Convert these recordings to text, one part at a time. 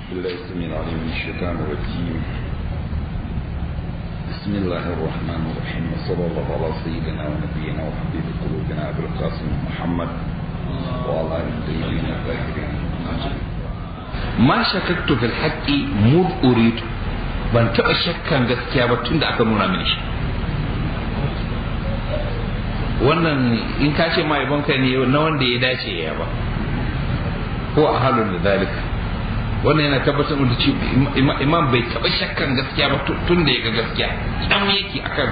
بالله السميع العليم من الشيطان الرجيم بسم الله الرحمن الرحيم وصلى الله على سيدنا ونبينا وحبيب قلوبنا ابي القاسم محمد وعلى اله الطيبين الطاهرين ma shakaktu fil haqqi mud uridu ban taba shakkan gaskiya ba tunda aka nuna mini shi wannan in ka ce mai banka ne na wanda ya dace ya ba ko a halin da zalika wannan yana tabbatar da ci imam bai taba shakkan gaskiya ba tun da ya ga gaskiya dan yake akan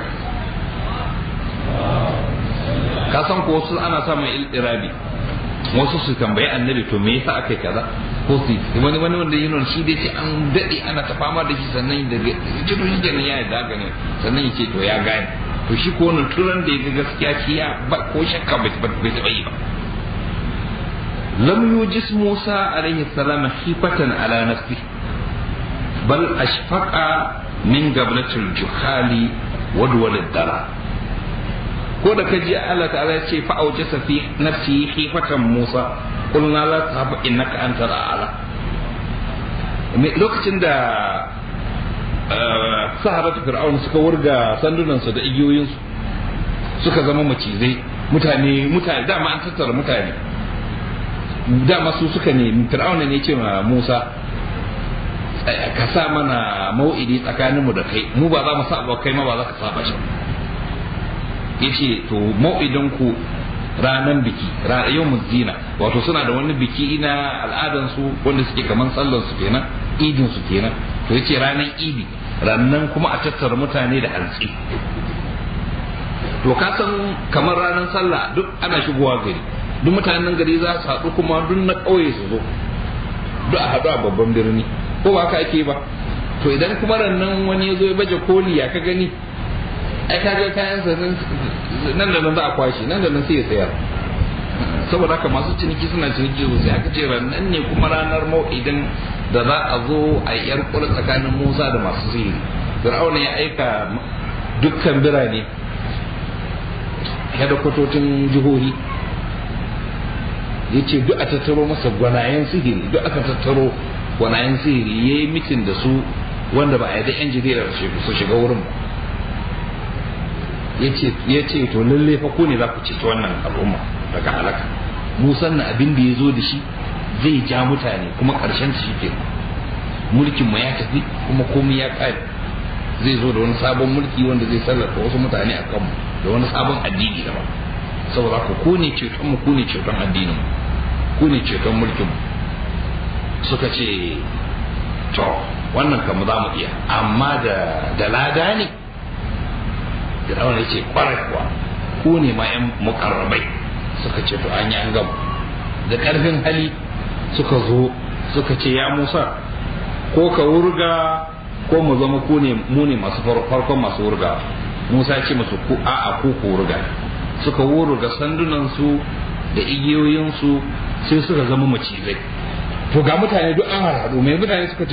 ka san ko wasu ana samun iltirabi wasu su tambayi annabi to me yasa aka yi kaza ko su wani wani wanda yi shi dai ce an daɗe ana ta fama da shi sannan da ce to shi kenan ya yarda gane sannan ya ce to ya gane to shi ko wannan turan da ya ga gaskiya shi ya ba ko shakka bai taɓa yi ba lam yujis Musa alaihi salam khifatan ala nafsi bal ashfaqa min gablatil juhali wadwal dara ko da kaji Allah ta'ala ya ce fa aujasa fi nafsi khifatan Musa qulna la tahab innaka antal a'la lokacin da saharatu fir'aun suka wurga sandunansu da igiyoyinsu suka zama macizai mutane mutane dama an tattara mutane dama su suka ne fir'auna ne ce ma Musa ka sa mana mau'idi tsakaninmu da kai mu ba za mu saba kai ma ba za ka saba shi yace to mau'idin ku ranan biki yau zina wato suna da wani biki na al'adan su wanda suke kaman sallar su kenan idin su kenan to yace ranan idi rannan kuma a tattara mutane da hantsi to ka san kamar ranar sallah duk ana shigowa gari duk mutanen gari za su haɗu kuma duk na ƙauye su zo duk a haɗu a babban birni ko ba haka ake ba to idan kuma rannan wani ya zo ya baje koli ya ka gani ai ka ga kayan sa nan da nan za a kwashe nan da nan sai ya sayar saboda haka masu ciniki suna ciniki sosai aka ce rannan ne kuma ranar mau'idin da za a zo a yar kula tsakanin Musa da masu sihiri Fir'auna ya aika dukkan birane kwatocin jihohi ya ce duk a tattaro masa gwanayen sihiri duk aka tattaro gwanayen sihiri ya yi mitin da su wanda ba a yi da yan jarida su shiga wurin ya ce to lalle fa ko ne za ku ceto wannan al'umma daga halaka musan na abin da ya zo da shi zai ja mutane kuma karshen shi ke mulkin mu ya tafi kuma komai ya kare zai zo da wani sabon mulki wanda zai sarrafa wasu mutane a kanmu da wani sabon addini daban saboda ku ku ne ceton mu ku ne ceton addinin mu ku ne ceton mulkin mu suka ce to wannan kam za mu iya amma da da lada ne da rawan ce kwarai kuwa ku ne ma yan mukarrabai suka ce to an yi an gama da karfin hali suka zo suka ce ya musa ko ka wurga ko mu zama ku ne mu ne masu farkon masu wurga musa ya ce musu ku a'a ku ku wurga suka wurga sandunan su da igiyoyin su sai suka zama macizai to ga mutane duk an harhaɗu mai mutane suka ce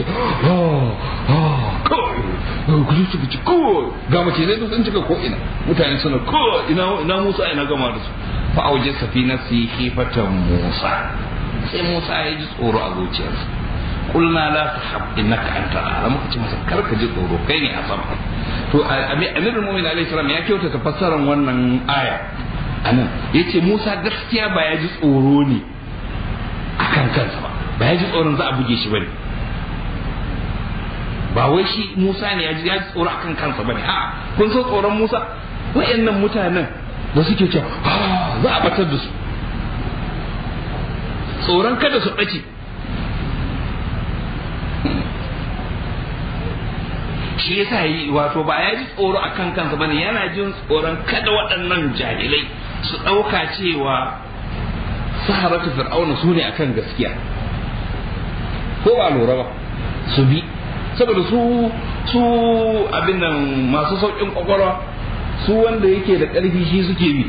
kawai suka ce kawai ga macizai duk sun cika ko ina mutane suna kawai ina musa ina gama da su fa auje safina su yi kifatan musa sai Musa ya ji tsoro a zuciyarsa kulna la tahab innaka anta ala muka ce masa kar ka ji tsoro kai ne a sama to amirul mu'minin alaihi salam ya kyautata fassarar wannan aya anan yace Musa gaskiya ba ya ji tsoro ne akan kansa ba ba ya ji tsoron za a buge shi bane ba wai shi Musa ne ya ji ya ji tsoro akan kansa bane a kun so tsoron Musa wayannan mutanen da suke cewa za a batar da su tsoron kada su ɓace shi yasa yi wato ba ya ji tsoro a kan kansa bane yana jin tsoron kada waɗannan jahilai su ɗauka cewa saharatu fir'auna su ne akan gaskiya ko ba lura ba su bi saboda su su abin nan masu sauƙin ƙwaƙwalwa su wanda yake da ƙarfi shi suke bi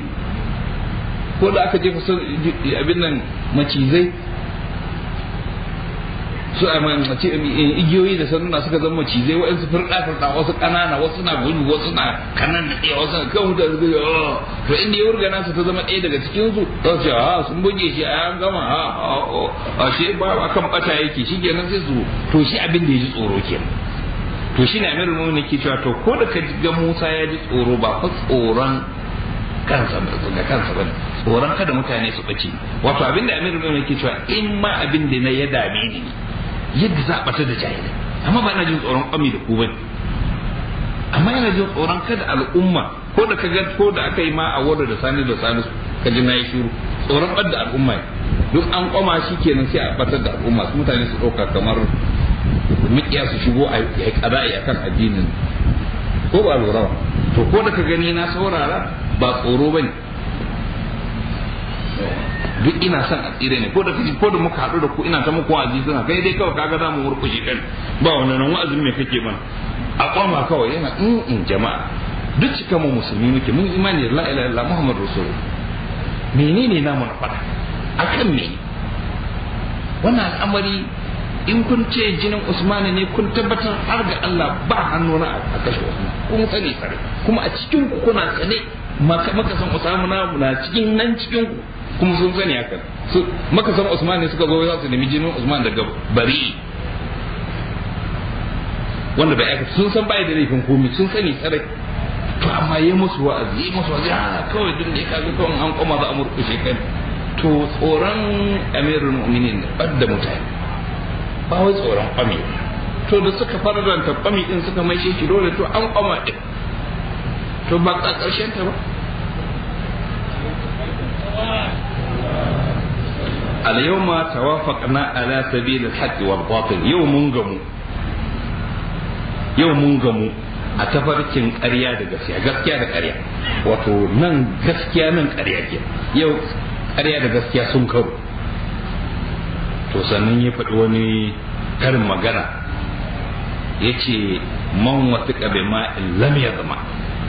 ko da aka jefa abin nan macizai su a igiyoyi da sanduna suka zama macizai wa'ansu firɗa firɗa wasu ƙanana wasu na gudu wasu na kanan da ɗaya wasu kan mutane suka yi to inda ya wurga nasa ta zama ɗaya daga cikin su za su ce a sun buge shi a an gama a a shi ba akan bata yake shi kenan sai su to shi abin da ya ji tsoro kenan to shi ne amirul mu'minin ke cewa to ko da ka ga Musa ya ji tsoro ba fa tsoron kansa ga kansa bane tsoron kada mutane su bace wato abin da amirul mu'minin ke cewa in ma abin da na ya dame ni yadda za a bata da jahilai amma ba ina jin tsoron kwami da ku bane amma ina jin tsoron kada al'umma ko da ka ga ko da aka yi ma a wadda da sani da sani ka ji na yi shiru tsoron ɓadda al'umma ne duk an kwama shi kenan sai a batar da al'umma su mutane su ɗauka kamar mikiya su shigo a yi ƙada'i a kan addinin ko ba lura ba to ko da ka gani na saurara ba tsoro ba ne duk ina son a tsire ne ko da kaji ko da muka haɗu da ku ina ta muku wa'azi suna kai dai kawai kaga za mu murkushe kan ba wannan nan wa'azin me kake mana a kwama kawai yana in jama'a duk cika mu musulmi muke mun imani la ilaha illallah muhammadu rasul menene namu na faɗa akan me wannan al'amari in kun ce jinin usmani ne kun tabbatar har ga Allah ba hannu na a kashe usman kun sani sare kuma a cikin ku kuna sane maka san usman na cikin nan cikin ku kuma sun sani hakan su maka san usman ne suka zo za su nemi jinin usman daga bari wanda bai aka sun san bai da laifin komai sun sani sare to amma yi musu wa'azi yi musu wa'azi a kawai duk da ya kaga kawai an koma za a murkushe kan to tsoron amirul mu'minin da mutane ba wai tsoron kwami to da suka faranta kwami din suka mai shi dole to an kwama din to ba ka karshen ta ba al yawma tawafaqna ala sabil al haqq wal batil yau mun gamu yau mun gamu a tafarkin ƙarya da gaskiya gaskiya da ƙarya wato nan gaskiya nan ƙarya ke yau ƙarya da gaskiya sun karo to sannan ya faɗi wani karin magana ya ce man wasu ƙabe ma lam ya zama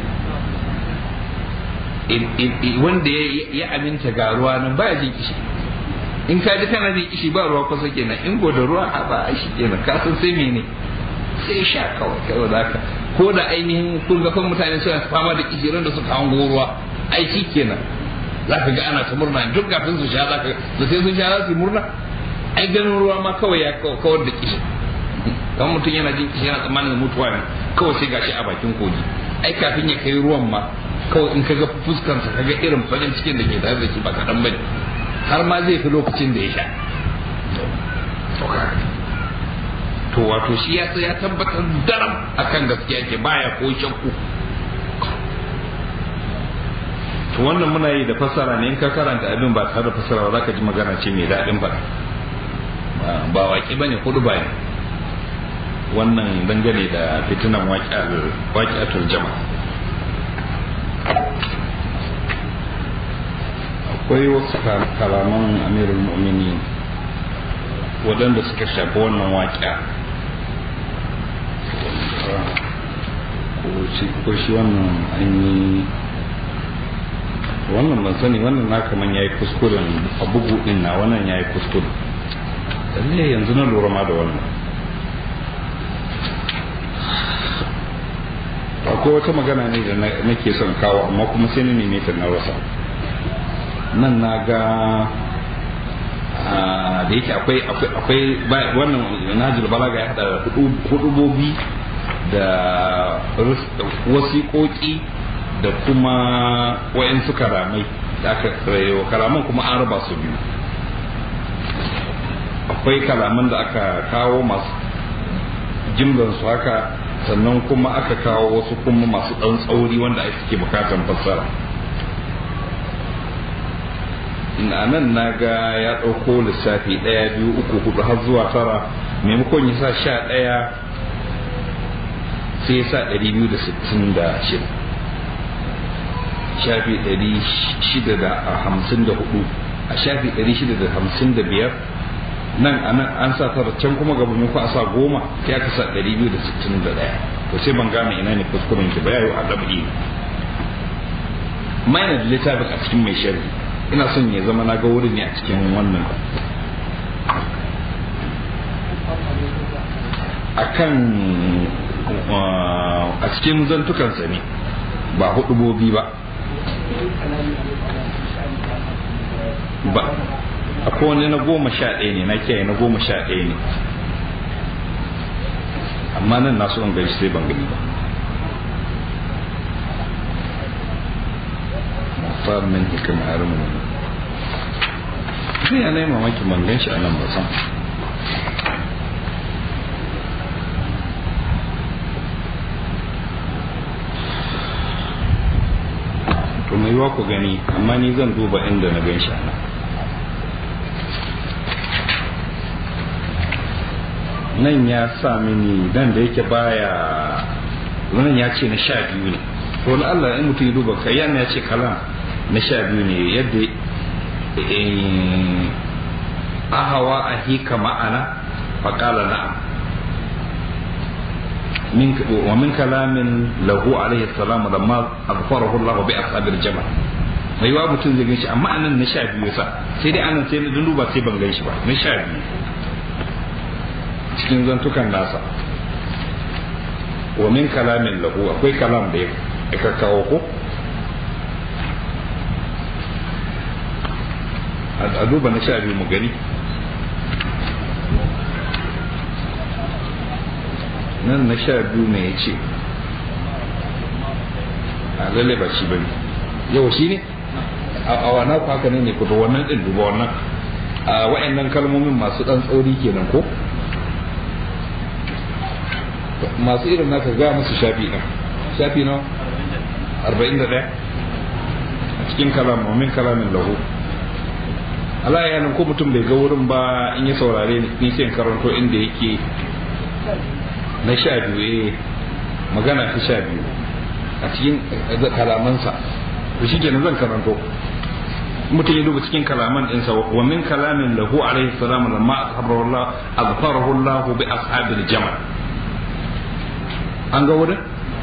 wanda ya aminta ga ruwa nan baya jin kishi in ka ji kana jin kishi ba ruwa kusa kenan in go da ruwa a ba shi kenan ka san sai mene sai sha kawai kawai zaka ko da ainihin kun ga kan mutane suna fama da kishi da suka hango ruwa ai shi kenan zaka ga ana ta murna duk kafin su sha zaka da sai sun sha za su yi murna ai ganin ruwa ma kawai ya kawar da kishi kan mutum yana jin kishi yana tsammanin mutuwa ne kawai sai gashi a bakin kogi ai kafin ya kai ruwan ma kawai in kaga fuskansa kaga irin farin cikin da ke tare da shi ba kaɗan bane har ma zai fi lokacin da ya sha to wato shi ya ya tabbatar daram akan gaskiya ke baya ko shakku to wannan muna yi da fasara ne in ka karanta abin ba tare da fasara ba za ka ji magana ce mai daɗin ba ba waƙi ba ne kudu ba ne wannan dangane da fitinan waƙi'atul jama akwai wasu kalaman amirul mu'mini waɗanda suka shafi wannan waƙi'a ko shi wannan ainihi wannan ban sani wannan na kaman ya yi kuskuren a bugu ɗin na wannan ya yi kuskure lalle yanzu na lura ma da wannan akwai wata magana ne da nake son kawo amma kuma sai na neme ta na rasa nan na ga da yake akwai akwai wannan najil balaga ya hada hudubobi da wasiƙoƙi da kuma wayansu karamai da aka rayo karaman kuma an raba su biyu akwai kalaman da aka kawo masu jimlar su haka sannan kuma aka kawo wasu kuma masu ɗan tsauri wanda ake bukatan fassara ina nan na ga ya ɗauko lissafi ɗaya biyu uku hudu har zuwa tara maimakon ya sa sha ɗaya sai ya sa ɗari biyu da sittin da shida shafi ɗari shida da hamsin da hudu a shafi ɗari shida da hamsin da biyar nan a nan an sa tara can kuma gaba mai a sa goma sai aka sa ɗari biyu da sittin da ɗaya to sai ban gane ina ne kuskuren ki ba ya yi a ɗabi mana da littafin a cikin mai sharhi ina son ya zama na ga wurin ne a cikin wannan akan a cikin zantukansa ne ba hudubobi ba ba akwai wani na goma sha ɗaya ne na kiyaye na goma sha ɗaya ne amma nan na so in gaishe sai ban gani ba mafar min hikam harumin sai ya nai mamaki ban gan shi a nan ba san to mai yiwa ku gani amma ni zan duba inda na gan shi a nan nan ya sa mini nan da yake baya wannan ya ce na sha biyu ne to na Allah in mutum ya duba kai yana ya ce kalam na sha biyu ne yadda ahawa a hika ma'ana faƙala na'am wa min kalamin lahu alaihi salam da ma aghfarahu Allah bi ashabil jama mai wa mutum zai ganshi amma anan na sha biyu sa sai dai anan sai na duba sai ban ganshi ba na sha biyu cikin zantukan nasa wa min kalamin lahu akwai kalam da ya kawo ko a duba na sha biyu mu gani nan na sha biyu ne ya ce a lalle ba shi bane yau shi ne a wana ku haka ne ku da wannan din duba wannan a wa'annan kalmomin masu dan tsauri kenan ko masu irin naka ga musu shafi na shafi na 41 a cikin kalam min kalamin lahu Allah ya ko mutum bai ga wurin ba in ya saurare ni ni sai karanto inda yake na sha biyu eh magana ta sha biyu a cikin kalamansa to shi kenan zan karanto mutum ya duba cikin kalaman ɗinsa wa min kalamin lahu alaihi salam lamma azharahu Allah azharahu Allah bi ashabil jamal an ga wurin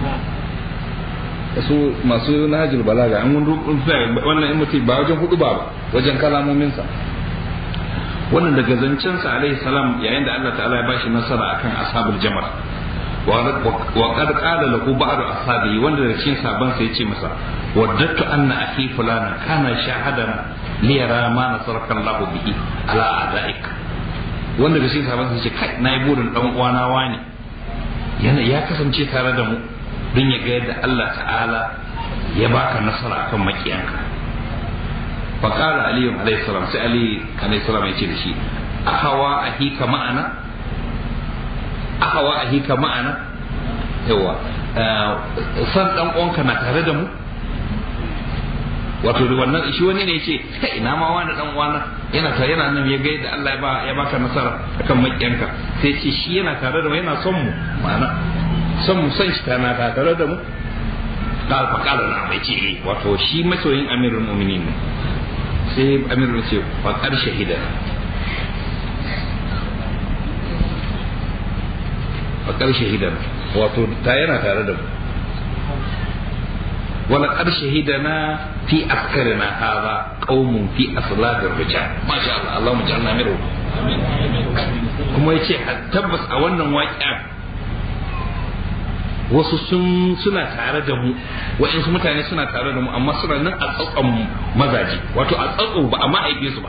su masu nahajul balaga an mun wannan in mutum ba wajen hudu ba wajen kalamominsa wannan daga zancensa alaihi salam yayin da Allah ta'ala ya bashi nasara akan ashabul jamal wa qad qala lahu ba'd ashabi wanda daga cikin saban sa yace masa waddatu anna akhi fulana kana shahadan li yara ma nasaraka Allah bihi ala adaik wanda daga cikin saban sa yace kai nayi burin dan uwana wani yana ya kasance tare da mu don ya ga yadda Allah ta'ala ya baka nasara akan makiyanka faƙala aliyu alayhi salam sai ali alayhi salam ya ce da shi ahawa ahika ma'ana ahawa ahika ma'ana yawa san dan uwanka na tare da mu wato da wannan shi wani ne ce kai ina ma wani dan uwana yana tare yana nan ya ga yadda Allah ya ba ya baka nasara akan makiyanka sai ce shi yana tare da mu yana son mu ma'ana son mu son shi tana tare da mu قال فقال نعم يجي wato shi masoyin amirul mu'minin ne sai amirul ce faqad shahida faqad shahida wato ta yana tare da mu wala qad shahidana fi askarina hadha qaumun fi asladir rijal masha Allah Allahumma ja'alna minhu kuma yace tabbas a wannan waƙiya wasu sun suna tare da mu wa'insu mutane suna tare da mu amma suna nan a tsatson mazaje wato a tsatso ba amma haife su ba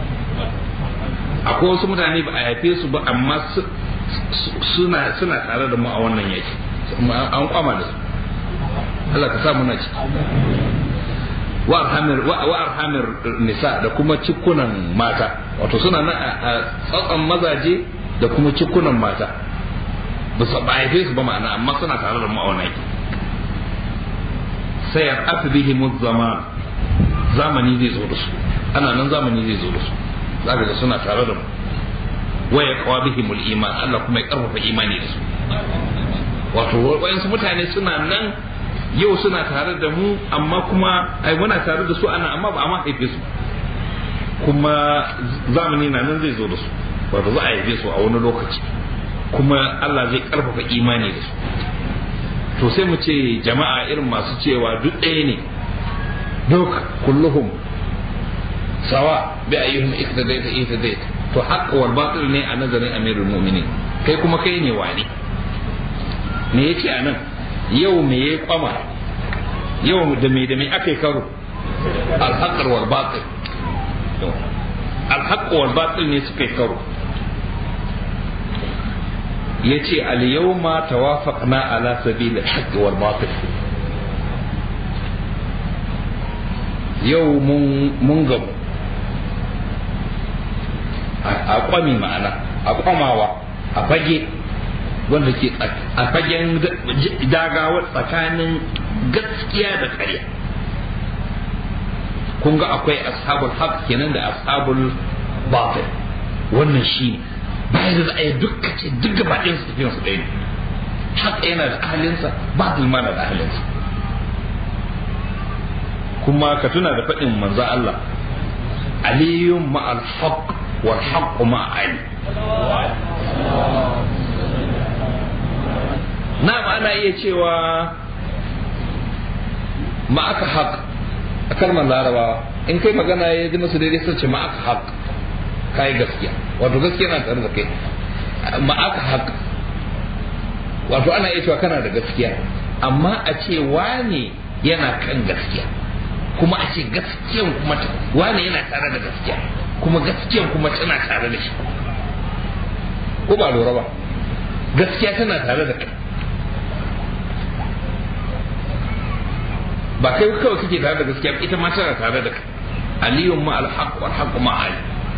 akwai wasu mutane ba a haife su ba amma suna suna tare da mu a wannan yaki an kwama da su Allah ka sa muna ci wa arhamir wa arhamir nisa da kuma cikunan mata wato suna nan a tsatson mazaje da kuma cikunan mata ba su haife su ba ma'ana amma suna tare da ma'aunai sai ya afi bihi zaman zamani zai zo da su ana nan zamani zai zo da su zaka ga suna tare da mu waya kawa bihi mul iman Allah kuma ya karfafa imani da su wato wayansu mutane suna nan yau suna tare da mu amma kuma ai muna tare da su ana amma ba a ma haife su kuma zamani na nan zai zo da su wato za a haife su a wani lokaci kuma Allah zai karfafa imani da su to sai mu ce jama'a irin masu cewa duk ɗaya ne duk kulluhum sawa bi ayyuhum iktadaita iktadaita to haqq wal batil ne a nazarin amirul mu'minin kai kuma kai ne wane me ya ce a nan yau me ya kwama yau da me da me aka yi karo alhaƙar wal batil alhaƙar wal batil ne suka yi karo ya ce al-yawma tawafaqna ala sabil al-haqq wal batil yau mun gamu a kwami ma'ana a kwamawa a fage wanda ke a fagen dagawa tsakanin gaskiya da ƙarya kun ga akwai ashabul haq kenan da ashabul batil wannan shi ne bayan da za a yi dukka ce duk gaba ɗayan su tafiyan su ɗaya ne haq yana da ahalinsa batil ma na da ahalinsa kuma ka tuna da faɗin manzo Allah aliyun ma'al haq wal haqq ma'a ali na ana iya cewa ma'aka haq a kalmar larabawa in kai magana ya ji masu daidai sun ce ma'aka haq kai gaskiya wato gaskiya na tare da kai ma'aka haq wato ana iya cewa kana da gaskiya amma a ce wane yana kan gaskiya kuma a ce gaskiyan kuma wane yana tare da gaskiya kuma gaskiyan kuma tana tare da shi ko ba lura ba gaskiya tana tare da kai ba kai kawai kake tare da gaskiya ita ma tana tare da kai aliyun ma alhaq wal haqq ma ali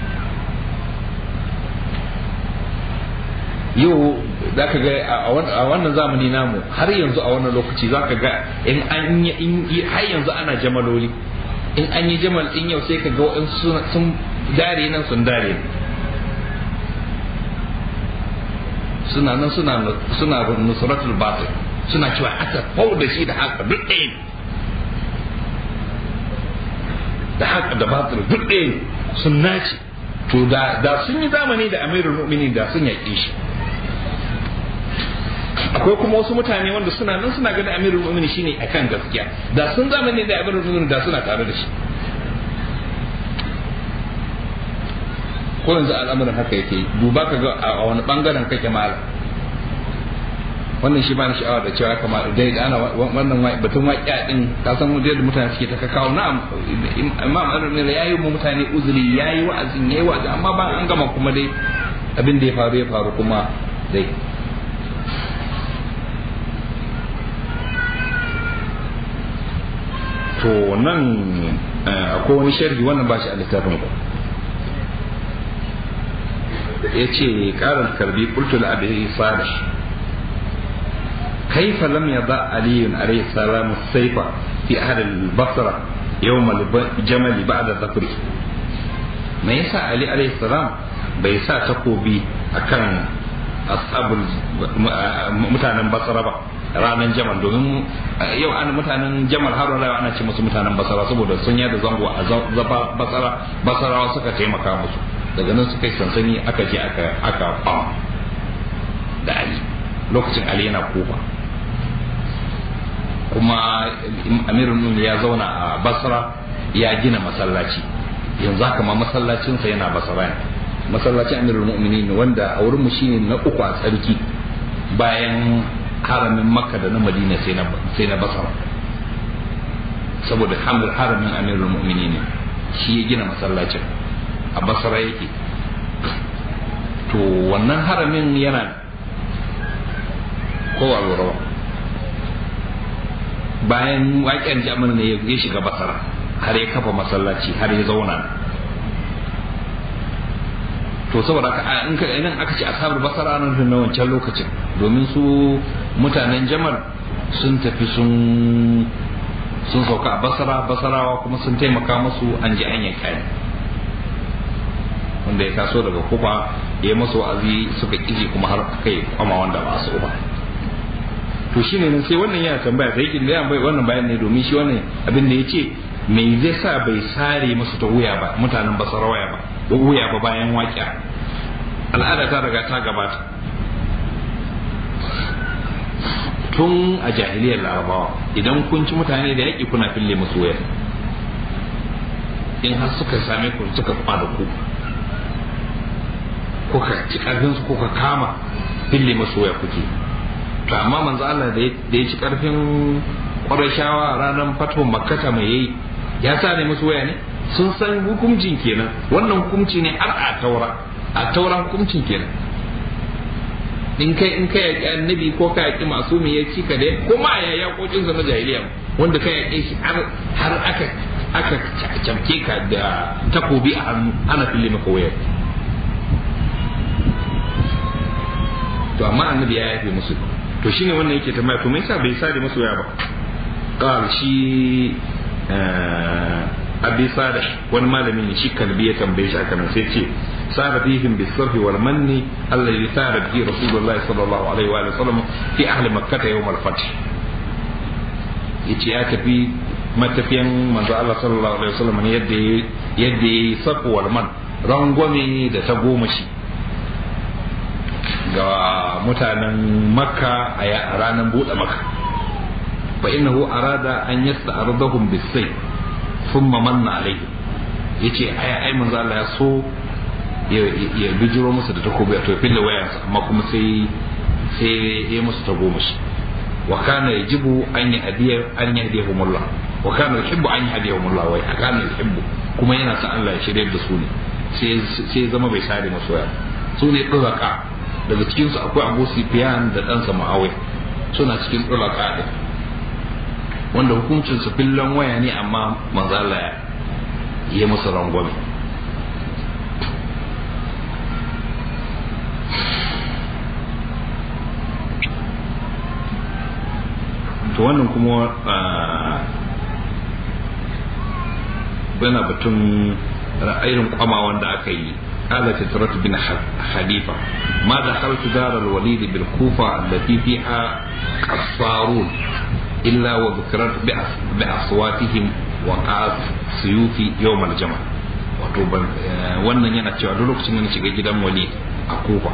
yau za ka ga a wannan zamani namu har yanzu a wannan lokaci za ka ga in an yi har yanzu ana jamaloli in an yi jamal din yau sai ka ga wa'in sun dare nan sun dare suna nan suna suna nusratul batil suna cewa aka fau da shi da haka duk ɗaya da haka da batil duk ɗaya sun nace to da da sun yi zamani da amirul mu'minin da sun yaƙe shi akwai kuma wasu mutane wanda suna nan suna ganin amirul mu'minin shine akan gaskiya da sun zamani da amirul mu'minin da suna tare da shi ko yanzu al'amuran haka yake duba ka ga a wani bangaren kake malam wannan shi ba ni sha'awa da cewa kamar dai da ana wannan batun waƙiya din ka san da mutane suke ta kawo na'am imam al-ne yayi mu mutane uzuri yayi wa'azin yayi wa'azi amma ba an gama kuma dai abin da ya faru ya faru kuma dai to nan akwai wani sharhi wannan ba shi a littafin ku ya ce karar karbi kultul abi salih كيف لم يضع علي عليه السلام السيف في أهل البصرة يوم الجمل بعد ظفره ما يسا علي عليه السلام بيسا تقوبي أكن أصحاب mutanen basara ba ranar jamal domin yau ana mutanen jamal har wala ana ce musu mutanen basara saboda sun yada zango a zaba basara basarawa suka taimaka musu daga nan suka yi sansani aka je aka aka da ali lokacin ali yana kufa kuma amirul mu'minin ya zauna a basra ya gina masallaci yanzu haka ma masallacinsa yana basra ne masallacin amirul mu'minin wanda a wurin mu shine na uku a tsarki bayan haramin makka da na madina sai na sai na basra saboda hamdul haramin amirul mu'minin shi ya gina masallacin a basra yake to wannan haramin yana kowa lura bayan waƙen jami'ar ne ya shiga basara har ya kafa masallaci har ya zauna to saboda ka in ka idan aka ce ashabul basara nan na wancan lokacin domin su mutanen jamal sun tafi sun sun sauka a basara basarawa kuma sun taimaka musu an ji an yanka wanda ya taso daga kufa ya yi masu wa'azi suka kiji kuma har kai kwama wanda ba su ba to shi ne sai wannan yana tambaya sai yake da bai wannan bayan ne domin shi wannan abin da ya ce me zai sa bai sare musu ta wuya ba mutanen basara waya ba da wuya ba bayan waƙiya al'ada ta riga ta gabata tun a jahiliyar larabawa idan kun ci mutane da yaƙi kuna fille musu waya in har suka same ku suka kwada ku ko ka ci ƙarfinsu ko ka kama fille masu waya kuke to amma manzo Allah da ya ci karfin Qurayshawa ranar fatuwar Makkata mai yayi ya sa ne musu waya ne sun san hukuncin kenan wannan hukunci ne har a taura a taura hukuncin kenan in kai in kai yaki annabi ko ka yaki masu ya ci ka dai ko ma ya yakokin sa na jahiliya wanda ka yaki shi har har aka aka camke ka da takobi a hannu ana fille maka wayar to amma annabi ya yafe musu to shine wannan yake tambaya to me yasa bai sare musu waya ba qal shi abi sada wani malami ne shi kalbi ya tambaye shi akan sai ce sara fihim bisarfi wal manni alladhi sara bihi rasulullahi sallallahu alaihi wa sallam fi ahli makkah yawm al fath yace ya tafi matafiyan manzo Allah sallallahu alaihi wasallam ne yadda yadda yi safu wal man rangwame da ta goma shi ga mutanen makka a ranar buɗe makka fa innahu arada an yasta'ridahum bis-sayf thumma manna alaihim yace ai ai manzo Allah ya so ya bijiro musu da takobi a tofin da wayansa amma kuma sai sai ya musu ta goma shi wa kana yajibu an yi hadiyar an yi hadiyahumullah wa kana yuhibbu an yi hadiyahumullah wa kana yuhibbu kuma yana sa Allah ya shirye da su ne sai sai zama bai sare musu waya su ne duraka daga cikin su akwai Abu Sufyan da ɗansa Muawiya suna cikin duraka din wanda hukuncin su fillan waya ne amma manzo Allah ya yi musu rangwame to wannan kuma bana batun ra'ayin kwama wanda aka yi قال فترة بن حليفة ما دخلت دار الوليد بالكوفة التي فيها قصارون إلا وذكرت بأصواتهم وقعت سيوفي يوم الجمع wato wannan yana cewa duk lokacin da na shiga gidan wali a kufa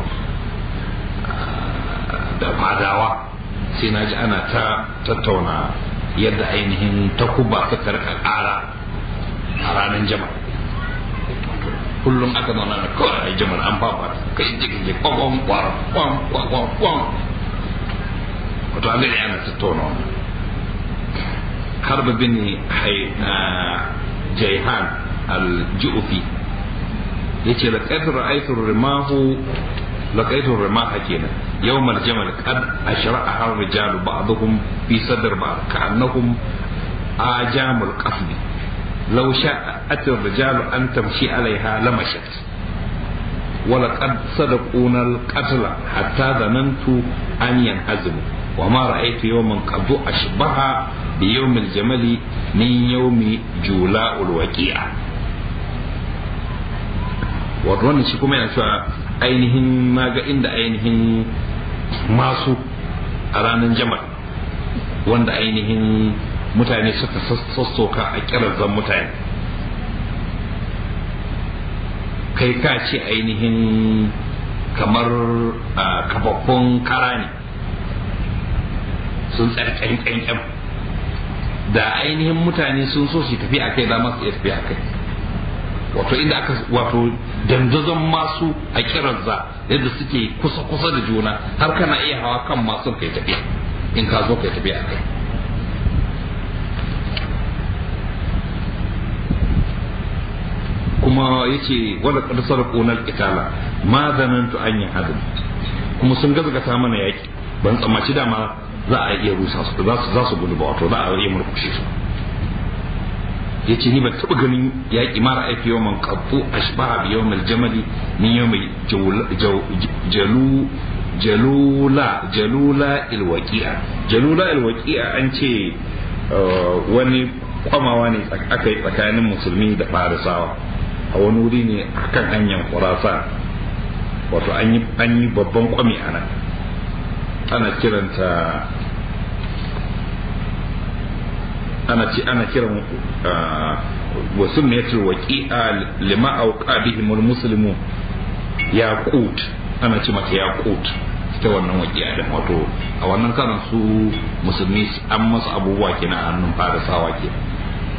da fadawa sai na ji ana ta tattauna yadda ainihin takuba ta karka ƙara a ranar jama kullum aka zauna na kawai a jamar an fafa ka yi jikin je kwakwan kwaran kwan kwakwan kwan wato an gani ana tattauna wannan harba bin jaihan al-ju'fi yace laqad ra'aytu rimahu لقيت الرماح كينا يوم الجمل قد أشرعها الرجال بعضهم في صدر بعض كأنهم آجام القصد لو شاءت الرجال أن تمشي عليها لمشت ولقد صدقونا القتل حتى ظننت أن ينهزموا وما رأيت يوما قد أشبه بيوم الجمل من يوم جولاء الوكيعة wato wannan shi kuma yana cewa ainihin na ga inda ainihin masu a ranar jamal wanda ainihin mutane suka sassoka a kirazan mutane kai ka ce ainihin kamar kafaffun kara ne sun tsarkan ƙyanƙyan da ainihin mutane sun so su tafi a kai za masu iya tafi a kai wato inda aka wato dandazon masu a kiranza yadda suke kusa-kusa da juna har kana iya hawa kan masu kai tafiya in ka zo kai tafiya a kai kuma ya ce wadda ƙarsar ƙonar itala ma zanantu an yi hadin kuma sun gazgata mana yaki ban tsammaci dama za a iya rusa su za su gudu ba wato za a iya murkushe su ya ce ni ban taɓa ganin yaƙi mara aiki yau man kafu a shibaha bi yau mai jamali ni yau mai jalula jalula ilwaƙi'a jalula ilwaƙi'a an ce wani kwamawa ne aka yi tsakanin musulmi da farisawa a wani wuri ne a kan hanyar kurasa wato an yi babban kwami a nan ana kiranta ana ce ana kiran wasu metul waqi'a lima auqa bihim almuslimu yaqut ana ce mata yaqut ita wannan waqi'a da wato a wannan karan su musulmi an masa abubuwa kenan a hannun farisawa ke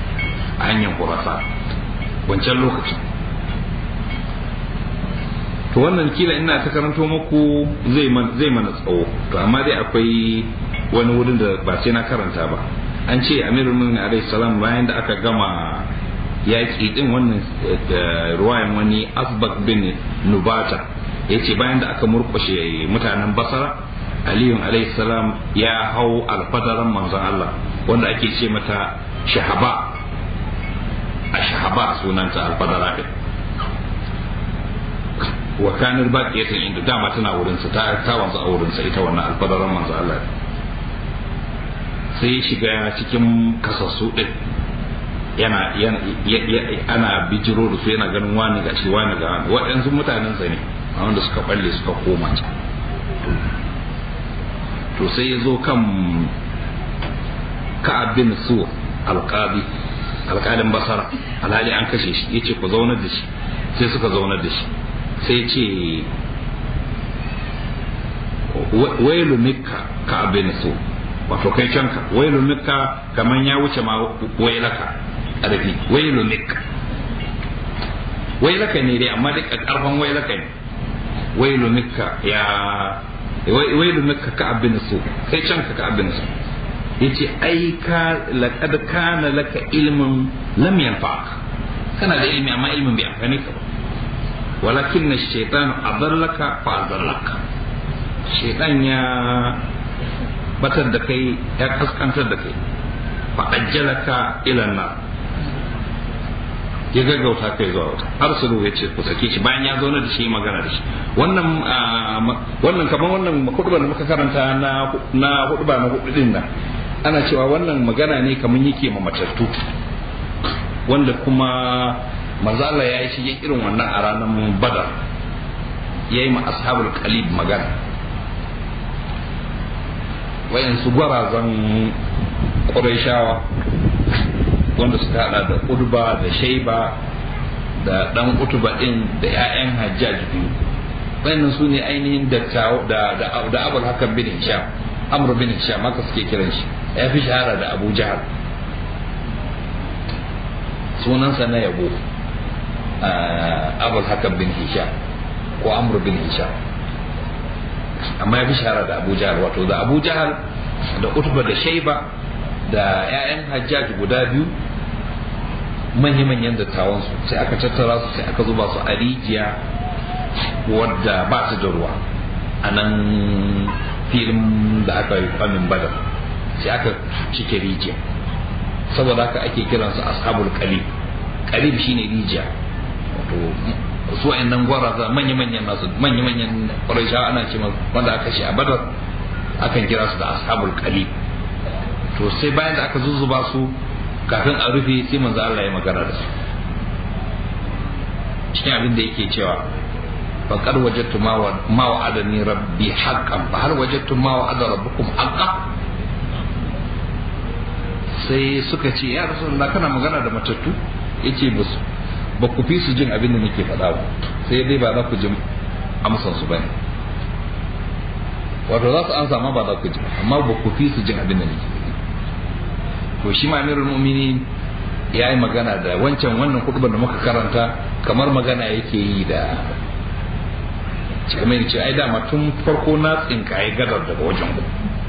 a hanyar kurasa wancan lokacin to wannan kila ina ta karanto muku zai zai mana tsawo to amma dai akwai wani wurin da ba sai na karanta ba an ce amirul mu'minin alaihi salam bayan da aka gama yaƙi din wannan ruwayan wani asbak bin nubata ya ce bayan da aka murkushe mutanen basara aliyun alaihi salam ya hau alfadaran manzon Allah wanda ake ce mata shahaba a shahaba sunanta alfadara din wa kanar baqiyatan inda dama tana wurin sa ta ta wanzu a wurin sa ita wannan alfadaran manzon Allah sai shiga cikin kasassu din yana ana bijiro da su yana ganin wani ga shi wani ga wani waɗansu mutanen sa ne a wanda suka balle suka koma can to sai ya zo kan ka'ab bin su alqadi alƙalin basara alhali an kashe shi ya ce ku zaunar da shi sai suka zaunar da shi sai ce wailu mikka ka'ab bin su wato kai canka wailu mikka kaman ya wuce ma wailaka ƙarfi wailu mikka wailaka ne dai amma duk ƙarfan wailaka ne wailu mikka ya wailu mikka ka abin su kai canka ka abin su yace ai ka laqad kana laka ilmun lam yanfa'ak kana da ilmi amma ilmin bai amfani ka ba walakin ash-shaytan adallaka fa adallaka shaytan ya batar da kai ya kaskantar da kai fa ajjalaka ila nar ya gaggauta kai zuwa wata arsulu ya ce ku sake shi bayan ya zauna da shi magana da shi wannan wannan kamar wannan hudubar da muka karanta na na hudubar na hudu din nan ana cewa wannan magana ne kamar yake ma matattu wanda kuma manzo Allah ya yi shi irin wannan a ranar badar ya yi ma ashabul qalib magana wayansu gwarazan ƙurayshawa wanda suka hada da udba da shaiba da dan utuba din da 'ya'yan hajjaj biyu wayannan su ne ainihin da da da abul hakan bin hisham amr bin hisham haka suke kiran shi ya fi shahara da abu jahal sunansa na yabo abul hakan bin hisham ko amr bin hisham amma ya fi shahara da abu jahal wato da abu jahal da utuba da shaiba da 'ya'yan hajjaj guda biyu manya-manyan dattawansu sai aka tattara su sai aka zuba su a rijiya wadda ba ta da ruwa a nan filin da aka yi kwamin badar sai aka cike rijiya saboda haka ake kiransu ashabul qalib qalib shine rijiya wato su wa'annan gwaraza manya-manyan nasu manya-manyan ƙwarisha ana ce wanda aka shi a badar akan kira su da ashabul qalib to sai bayan da aka zuzzuba su kafin a rufe sai manzo Allah ya magana da su cikin abin da yake cewa faqad wajadtu ma ma wa'adani rabbi haqqan fa hal wajadtum ma wa'ada rabbukum haqqan sai suka ce ya rasulullah kana magana da matattu yace musu ba ku fi su jin abin da nake faɗa ba sai dai ba za ku ji amsan su bane wato za su ansa ma ba za ku ji amma ba ku fi su jin abin da nake to shi ma amirul mu'minin ya yi magana da wancan wannan kutubar da muka karanta kamar magana yake yi da kamar ce ai dama tun farko na tsinka ya gadar daga wajen ku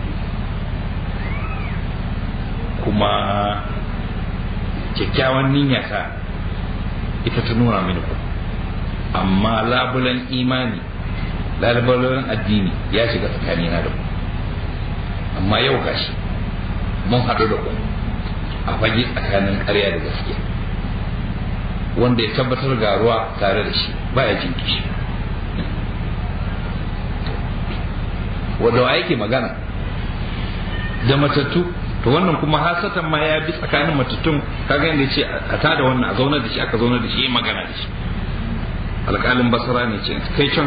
kuma kyakkyawan niyyata ita ta nuna mini ku amma labulan imani labulan addini ya shiga tsakanina da ku amma yau gashi mun haɗu da ku a fage tsakanin ƙarya da gaskiya wanda ya tabbatar ga ruwa tare da shi baya jin kishi wanda wa yake magana da matattu to wannan kuma hasatan ma ya bi tsakanin matattun kaga yadda ce a tada wannan a zaunar da shi aka zaunar da shi ya magana da shi alƙalin basara ne ce kai can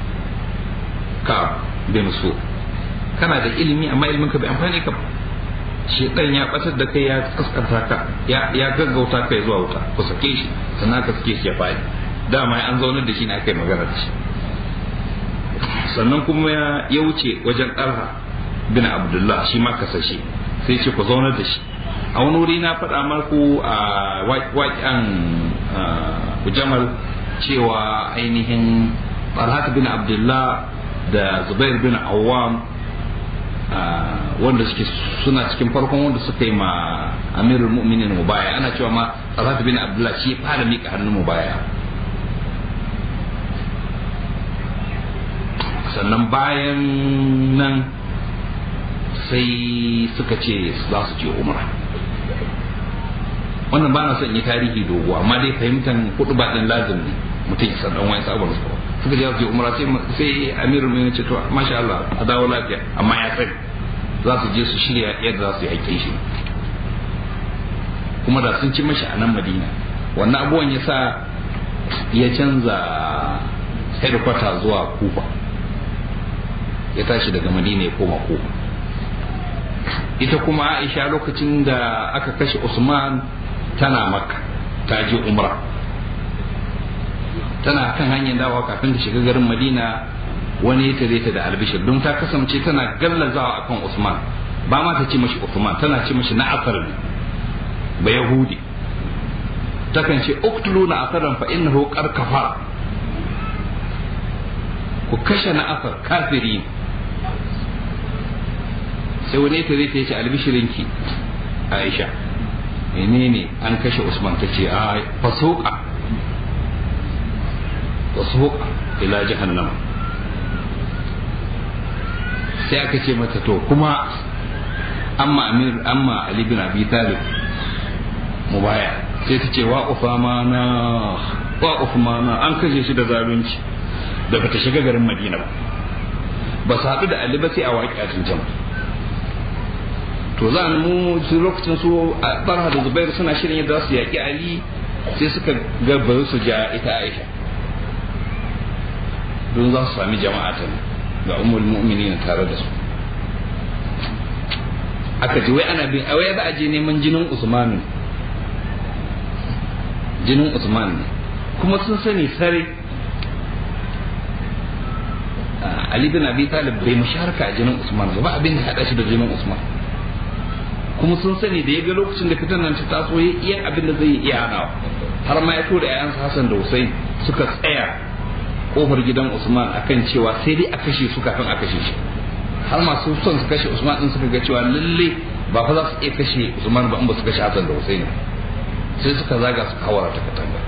ka bin so kana da ilimi amma ilimin ka bai amfani ka ba shedan ya batar da kai ya kaskanta ka ya gaggauta kai zuwa wuta ku sake shi sannan ka sake shi ya faɗi dama an zaunar da shi ne aka yi magana da shi sannan kuma ya wuce wajen ɗarha bin abdullah shi ma kasashe sai ce ku zaunar da shi a wani wuri na faɗa marku a waƙen jamal cewa ainihin Talhat bin Abdullah da Zubair bin Awwam wanda suke suna cikin farkon wanda suka yi ma Amirul Mu'minin mubaya ana cewa ma Talhat bin Abdullah shi ya fara mika hannun mubaya sannan bayan nan sai suka ce za su je umra wannan ba na son yi tarihi dogo amma dai fahimtar kudu ba din lazim ne mutum ya san dan wani sabon su suka je su je umra sai sai amirul mu'minin ce to masha Allah a dawo lafiya amma ya tsare za su je su shirya yadda za su yi aikin shi kuma da sun ci mashi a nan Madina wannan abubuwan ya sa ya canza headquarter zuwa Kufa ya tashi daga Madina ya koma Kufa ita kuma Aisha lokacin da aka kashe Usman tana makka ta je umra tana kan hanyar dawa kafin ta shiga garin madina wani ya tare ta da albishir don ta kasance tana gallazawa akan usman ba ma ta ce mashi usman tana ce mashi na'asar ne ba yahudi takan ce uktulu na'asaran fa innahu qad kafara ku kashe na'asar kafiri sai wani ya tare ta ce albishirinki aisha menene an kashe usman ta ce a fasuka fasuka ila jahannama sai aka ce mata to kuma amma amir amma ali bin abi talib mubaya sai ta ce wa ufamana wa ufamana an kashe shi da zalunci da bata shiga garin madina ba ba su haɗu da ali ba sai a waƙi a jama'a to za mu su lokacin su a barha da zubairu suna shirin yadda su yaƙi ali sai suka gaba su ja ita aisha don za su sami jama'a ta ga umar mu'minin tare da su aka ji wai ana bin a wai za a je neman jinin usman jinin usman ne kuma sun sani sare ali bin abi talib bai musharaka a jinin usman ba abin da haɗa shi da jinin usman kuma sun sani da ya ga lokacin da fitan nan ta taso ya iya abin da zai iya hanawa har ma ya tura ƴaƴansa Hassan da Hussein suka tsaya kofar gidan Usman akan cewa sai dai a kashe su kafin a kashe shi har masu son su kashe Usman din suka ga cewa lalle ba fa za su iya kashe Usman ba in ba su kashe Hassan da Hussein sai suka zaga su kawara ta katanga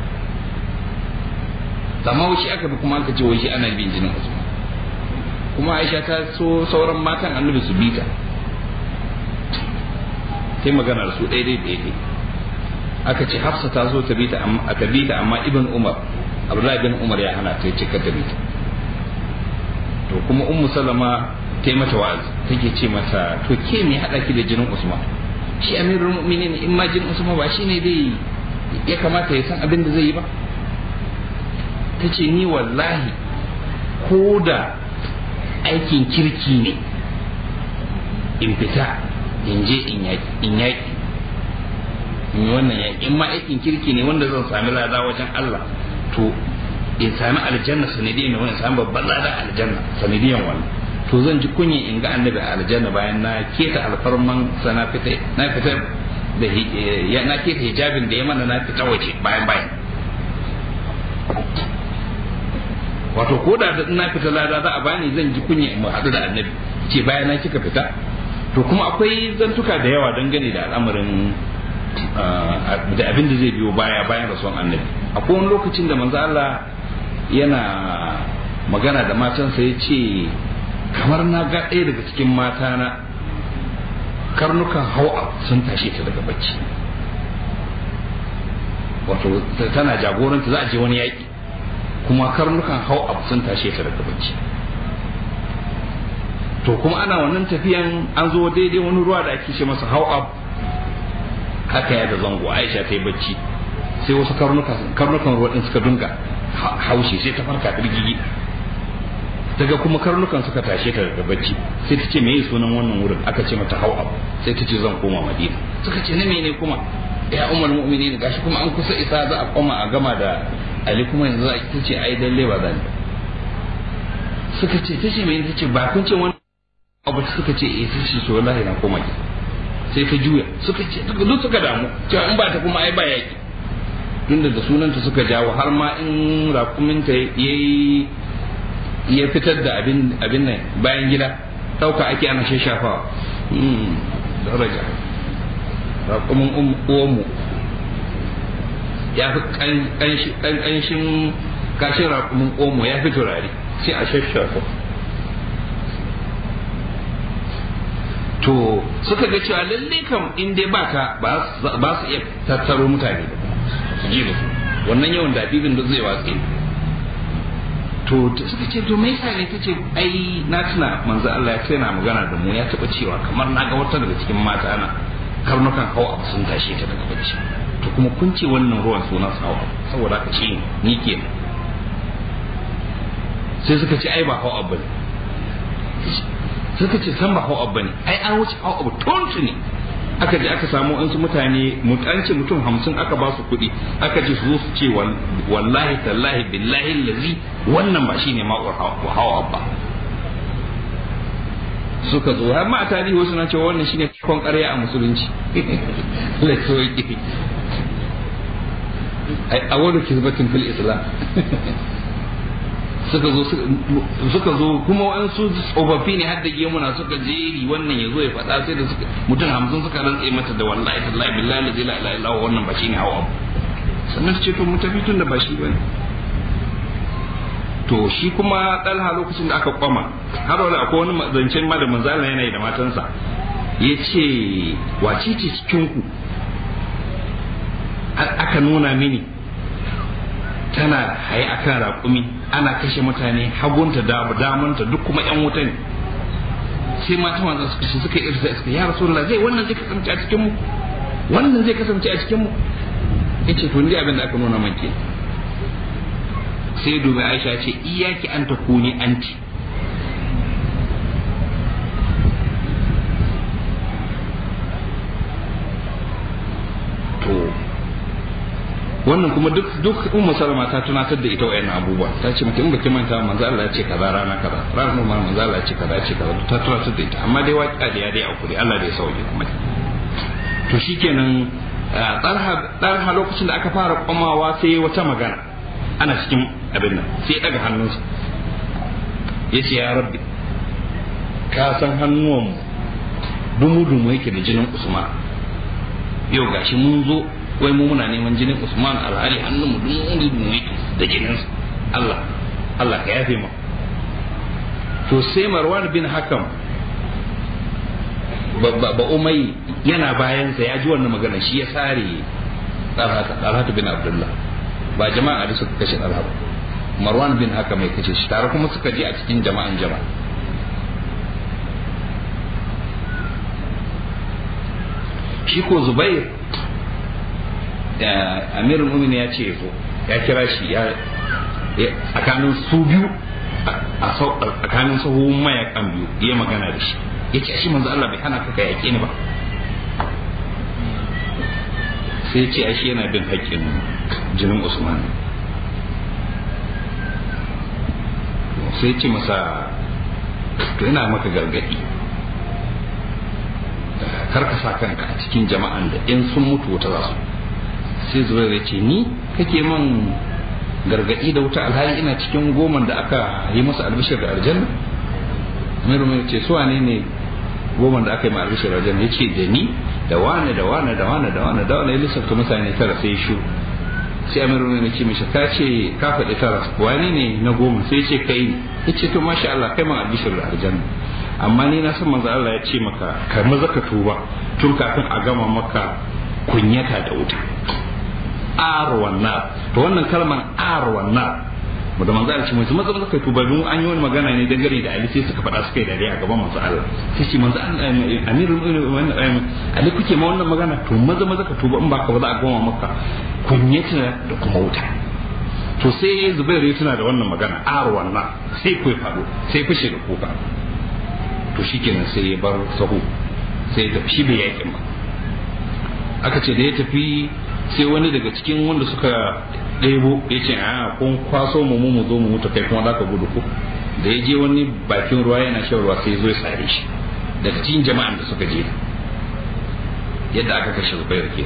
amma wai shi aka bi kuma aka ce wai shi ana bin jinin Usman kuma Aisha ta so sauran matan annabi su bita sai magana da su daidai daidai aka ce hafsa ta zo ta bi ta amma ibn umar abdullahi bin umar ya hana ta cika ta bi ta to kuma ummu salama ta yi mata wa'azi take ce mata to ke me hada ki da jinin usman shi amirul mu'minin in ma jinin usman ba shine dai ya kamata ya san abin da zai yi ba ta ce ni wallahi ko da aikin kirki ne in fita in je in yaƙi in yaƙi in yi wannan yaƙi in ma aikin kirki ne wanda zan sami lada wajen Allah to in sami aljanna sanadiyan wani sami babban lada aljanna sanadiyan wannan to zan ji kunya in ga annabi a aljanna bayan na keta alfarman sa na fita na fita da ya na keta hijabin da ya mana na fita waje bayan bayan wato ko da na fita lada za a bani zan ji kunya in haɗu da annabi ce bayan na kika fita to kuma akwai zantuka da yawa dangane da al'amarin da abin da zai biyo baya bayan rasuwan annabi akwai wani lokacin da manzo Allah yana magana da matansa ya ce kamar na ga ɗaya daga cikin matana karnukan hawa sun tashe ta daga bacci wato tana jagoranta za a je wani yaƙi kuma karnukan hawa sun tashe ta daga bacci to kuma ana wannan tafiyan an zo daidai wani ruwa da ake ce masa hawa haka ya da zango aisha ta yi bacci sai wasu karnukan ruwa din suka dunga haushe sai ta farka birgigi daga kuma karnukan suka tashe ta daga bacci sai ta ce meye sunan wannan wurin aka ce mata hawa sai ta ce zan koma madina suka ce na mene kuma ya umar mu'minin gashi kuma an kusa isa za a koma a gama da ali kuma yanzu za a ta ce ai dalle ba zan suka ce ta ce mene ta ce ba kun ce wani abu suka ce eh sai shi to wallahi na koma ki sai ta juya suka ce duk suka damu cewa in ba ta kuma ai ba yaki tunda da sunanta suka jawo har ma in rakuminta yayi ya fitar da abin abin nan bayan gida ɗauka ake ana shashafawa daraja raƙumin uwanmu ya fi ƙanshin kashin raƙumin omo ya fi turare sai a shashafa to suka ga cewa lalle kam in dai baka ba su iya tattaro mutane su ji da su wannan yawan dabibin da zai watsi to suka ce to mai sa ne ta ce ai na tuna manzo Allah ya tana magana da mu ya taba cewa kamar na ga wata daga cikin mata na karnukan hawa abu sun tashe ta daga bacci to kuma kun ce wannan ruwan sunan sawa saboda haka ce ni ke sai suka ce ai ba hawa abu ne suka ce san ba hawa abu ne ai an wuce hawa abu tontu ne aka je aka samu wasu mutane mutanci mutum hamsin aka ba su kuɗi aka ce su su ce wallahi tallahi billahi lazi wannan ba shine ma'ur hawa ba suka zo har ma a tarihi wasu na cewa wannan shine kon ƙarya a musulunci a wani kizbatin fil islam suka zo suka zo kuma waɗansu tsofaffi ne har da gemuna suka jeri wannan ya zo ya faɗa sai da suka mutum hamsin suka rantse mata da wallahi tallahi billahi la ilaha illa wannan ba shine hawa sannan su ce to mu tafi tun da ba shi bane to shi kuma ɗalha lokacin da aka kwama har wani akwai wani zancen ma da manzala yana yi da matansa ya ce wace ce cikinku aka nuna mini tana haye akan raƙumi ana kashe mutane hagunta da damanta duk kuma yan wuta ne sai mata manzo suka shi suka irsa suka ya rasulullah zai wannan zai kasance a cikin mu wannan zai kasance a cikin mu yace to ni abin da aka nuna man ke sai dubi Aisha ce iyaki an takuni anti to wannan kuma duk duk ummu salama ta tunatar da ita wayannan abubuwa ta ce mata in baki manta manzo Allah ya ce kaza rana kaza ranar kuma manzo Allah ya ce kaza ce kaza ta tunatar da ita amma dai waƙa da ya dai akuri Allah da ya sauke kuma to shikenan tsarha tsarha lokacin da aka fara komawa sai wata magana ana cikin abin nan sai ya daga hannunsa ya ce ya rabbi ka san hannuwan dumu dumu yake da jinin usman yau gashi mun zo wai mu muna neman jinin Usman alhali hannun mu dun mu yake da jinin Allah Allah ka yafe mu to sai Marwan bin Hakam ba umai yana bayansa ya ji wannan magana shi ya sare Talhat bin Abdullah ba jama'a da suka kashe Talhat Marwan bin Hakam ya kashe shi tare kuma suka je a cikin jama'an jama'a shi ko Zubair amirul mumin ya ce zo ya kira shi ya tsakanin su biyu a tsakanin sahun mayakan biyu ya magana da shi ya ce shi manzo Allah bai hana ka yaƙe ni ba sai ce ashe yana bin haƙƙin jinin Usman sai ce masa to ina maka gargaɗi kar ka sa kanka a cikin jama'an da in sun mutu wata za su sai zubair ya ce ni kake man gargadi da wuta alhali ina cikin goman da aka yi masa albishir da aljanna amiru mai ce su wane ne goman da aka yi ma albishir da aljanna ya ce da ni da wane da wane da wane da wane da wane ya lissafta mutane tara sai shu sai amiru mai ce mishi ka ce ka faɗi tara wane ne na goma sai ce kai ya ce to masha Allah kai man albishir da aljanna amma ni na san manzo Allah ya ce maka ka maza ka tuba tun kafin a gama maka kunyata da wuta arwan nar to wannan kalmar arwan nar mu da manzo Allah ce mutum maza kai tuba don an yi wani magana ne dangane da Ali sai suka faɗa suka yi dariya a gaban manzo Allah sai ce manzo amirul Ali kuke ma wannan magana to maza maza ka tuba in ba ka ba za a goma maka kunyata da kuma wuta to sai Zubair ya tuna da wannan magana arwan nar sai ku faɗo sai fashe da kuka to shikenan sai ya bar sahu sai ya tafi shi bai yakin ba aka ce da ya tafi sai wani daga cikin wanda suka ɗebo ya ce a kun kwaso mu mu zo mu mutu kai kuma za ka gudu ko da ya je wani bakin ruwa yana shan ruwa sai zo ya sare shi daga cikin jama'an da suka je yadda aka kashe zubair ke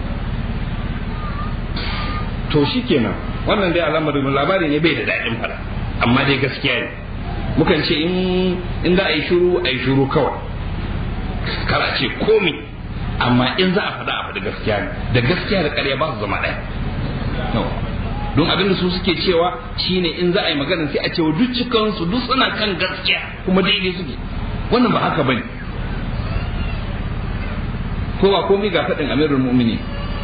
to shi kenan wannan dai al'amarin labari ne bai da daɗin fara amma dai gaskiya ne mukan ce in za a yi shuru a yi shuru kawai kar a ce komi amma in za a faɗa a faɗi gaskiya ne da gaskiya da ƙarya ba su zama ɗaya don abinda su suke cewa shine in za a yi magana sai a cewa duk cikansu duk suna kan gaskiya kuma daidai suke wannan ba haka bane ko ba komai ga faɗin amirul mu'mini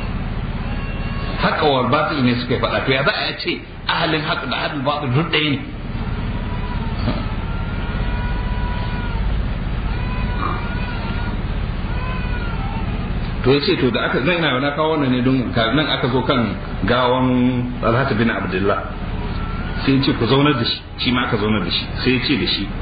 haka wa batil ne suka faɗa to ya za a ce ahalin haka da ahalin batil duk ɗaya ne to ya ce to da aka zai na kawo wannan ne don nan aka zo kan gawan alhata bin abdullah sai ce ku zaunar da shi shi ma aka zaunar da shi sai ce da shi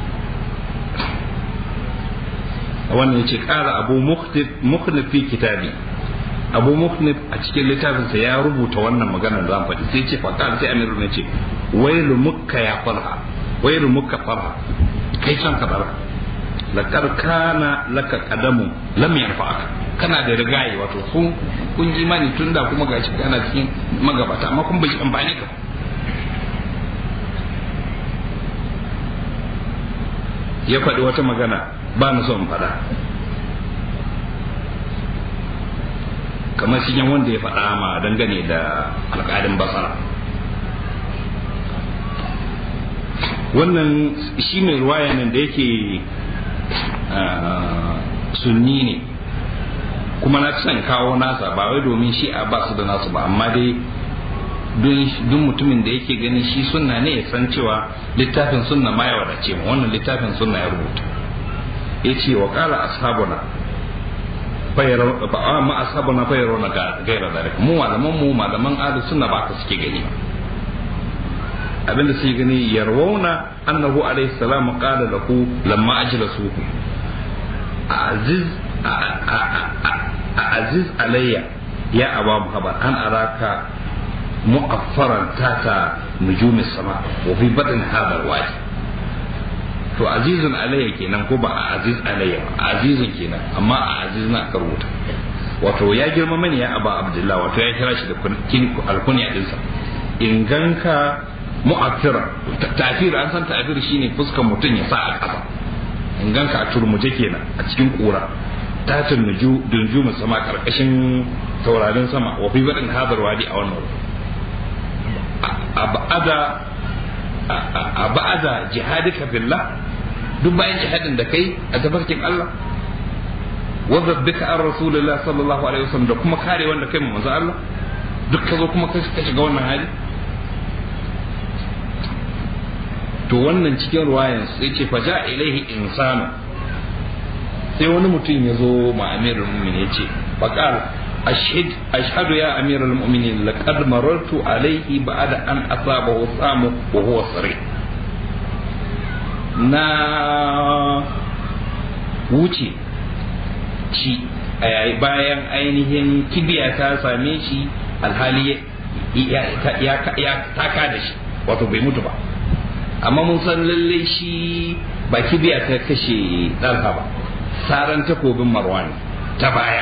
wannan ya ce kara abu mukhnif fi kitabi abu mukhnif a cikin littafinsa ya rubuta wannan maganar da zan faɗi sai ce faƙar sai amiru ne ce wailu mukka ya farha wailu mukka farha kai son ka bara lakar kana laka kadamu lam yanfa'aka kana da rigaye wato sun kun ji mani tun da kuma gashi kana cikin magabata amma kun bai amfani ka ya faɗi wata magana ba na son faɗa kamar shi wanda ya faɗa ma dangane da alƙalin basara wannan shi mai ruwaya nan da yake sunni ne kuma na son kawo nasa ba wai domin shi a basu da nasu ba amma dai duk mutumin da yake ganin shi sunna ne ya san cewa littafin sunna ma ya wadace mu wannan littafin sunna ya rubuta ya ce wa kala ashabuna ma ashabuna fayaro na gaira da mu malaman mu malaman ahlus sunna ba ka suke gani abinda suke gani yarwauna annahu alaihi salam qala lahu lamma ajlasuhu aziz aziz alayya ya aba muhammad an araka mu'affaran tata nujumi sama wa fi badin hadha alwadi to azizun alayya kenan ko ba aziz alayya azizun kenan amma a aziz na aka rubuta wato ya girma mani ya aba abdullah wato ya kira shi da alkunya dinsa in ganka mu'affira tafir an san tafir shine fuskan mutum ya sa a ƙasa in ganka a turmuje kenan a cikin ƙura tatin dunjumin sama karkashin taurarin sama wa fi baɗin hadar wadi a wannan a ba'ada jihadika billah duk bayan jihadin da kai a tafarkin Allah wa zabbika an rasulullah sallallahu alaihi wasallam da kuma kare wanda kai mu manzo Allah duk ka zo kuma ka shiga wannan hali to wannan cikin ruwayan sai ce fa ja ilaihi insanu sai wani mutum ya zo ma amirul mu'minin ya ce faqal ashhad ashhadu ya amirul mu'minin laqad marartu alaihi ba'da an asabahu samu wa huwa sari na wuce ci bayan ainihin kibiya ta same shi alhali ya taka da shi wato bai mutu ba amma mun san lalle shi ba kibiya ta kashe ɗansa ba saran takobin marwan ta baya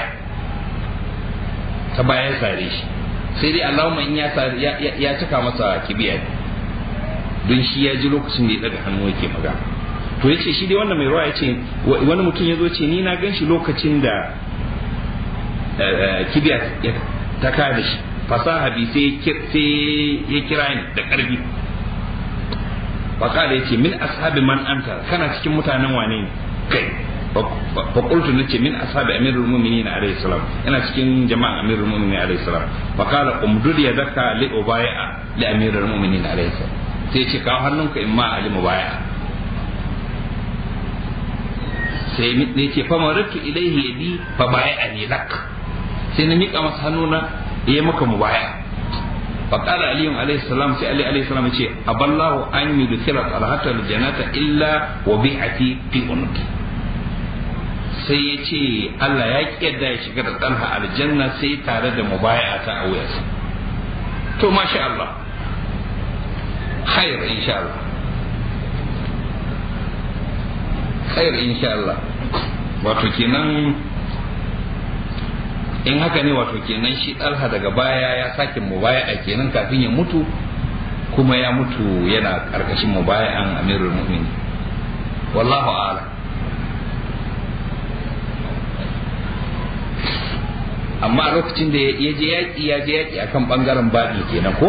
ta bayan sare shi sai dai allahumma in ya cika masa kibiya don shi ya ji lokacin da ya daga hannu yake magana to ya ce shi dai wannan mai ruwa ya ce wani mutum ya zo ce ni na gan shi lokacin da kibiya ta kada shi fasaha bi sai ya kira ni da ƙarfi faƙala ya ce min ashabi man anta kana cikin mutanen wane ne kai faƙultu na ce min ashabi amirul mu'minin alayhi salam yana cikin jama'an amirul mu'minin alayhi salam faƙala umdud ya daka li ubai'a li amirul mu'minin alayhi salam sai ce kawo hannunka in ma ali mubai'a sai ne ce fa maratu ilaihi yadi fa bai'a ni lak sai na miƙa masa hannuna ya maka mubai'a فقال علي عليه السلام سي علي عليه السلام يقول أبى الله أن يدخل طلحة الجنة إلا وبيعتي في عنقي sai ya ce Allah ya ki yadda ya shiga da ɗanha aljanna sai tare da mubaya ta a wuyarsa to masha Allah khair insha Allah khair insha Allah wato kenan in haka ne wato kenan shi ɗalha daga baya ya sake mubaya kenan kafin ya mutu kuma ya mutu yana karkashin mubayan amirul mu'minin wallahu a'lam amma a lokacin da ya je yaƙi ya je yaƙi akan ɓangaren baɗi kenan ko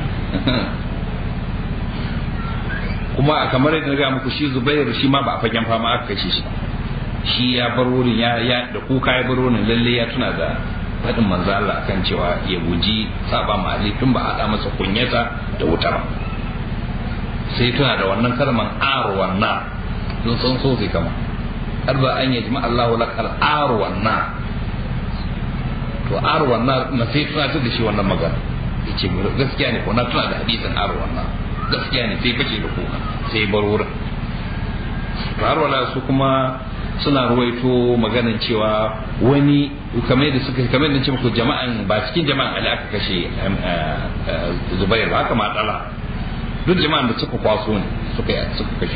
kuma kamar yadda ga muku shi zubair shi ma ba a fagen fama aka kashe shi shi ya bar wurin ya ya da kuka ya bar wurin lalle ya tuna da faɗin manzo Allah akan cewa ya guji saba ma Ali tun ba a da masa kunyata da wuta ba sai tuna da wannan kalman arwan na don san so sai kama har ba an yajma Allahu lakal arwan na to arwan na na sai tuna da shi wannan magana yace gaskiya ne ko na tuna da hadisin arwan na gaskiya ne sai fashe da kuka sai bar wurin har wala su kuma suna ruwaito maganan cewa wani kamar da suka kamar da ce muku jama'an ba cikin jama'an Ali aka kashe Zubair ba haka matsala duk jama'an da suka kwaso ne suka suka kashe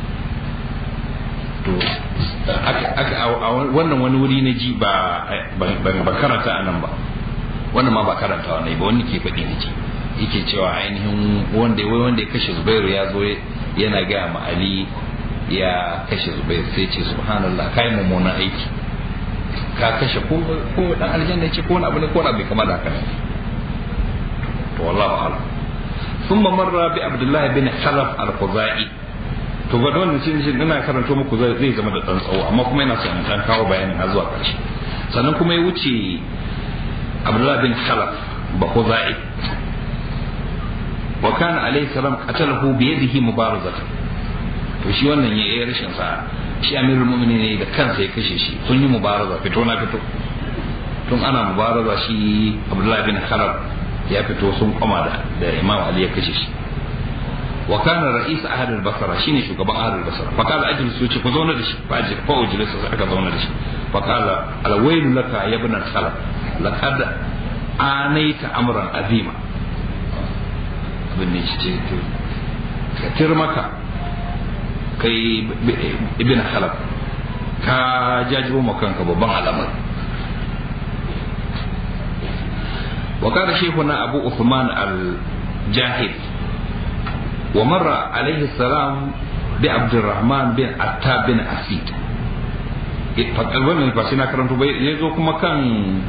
to wannan wani wuri na ji ba ba karanta anan ba wannan ma ba karantawa ne ba wani ke faɗi ne ji yake cewa ainihin wanda wai wanda ya kashe Zubairu ya zo yana gaya ma Ali ya kashe Zubairu sai ce subhanallah kai mummunan aiki ka kashe ko ko dan aljanna ce ko wani abu ne ko wani abu kamar da haka ne to wallahu a'lam ثم مر بعبد الله بن خلف الخزاعي to ga wannan shi shi ina karanto muku zai zama da dan tsawo amma kuma ina son dan kawo bayanin har zuwa ƙarshe sannan kuma ya wuce Abdullah bin Khalaf ba Khuzai wa kana alayhi salam qatalahu bi yadihi mubarazatan to shi wannan ya yi rashin sa shi amirul mu'minin ne da kansa ya kashe shi sun yi mubaraza fito na fito tun ana mubaraza shi Abdullah bin Khalaf ya fito sun koma da da Imam Ali ya kashe shi wa kana ra'is ahad al-basra shine shugaban ahad al-basra fa kala ajlisu ce ku zauna da shi fa ajli fa ujlisu aka zauna da shi fa kala al-wayl laka ya ibn al-khalaf laqad anaita amran azima abin ne ce ka tir maka kai ibn khalaf ka jajibo makanka babban alamar وقال شيخنا أبو عثمان الجاهد ومر عليه السلام بعبد الرحمن بن عتاب بن أسيد wannan ba shi na karanto bai ya zo kuma kan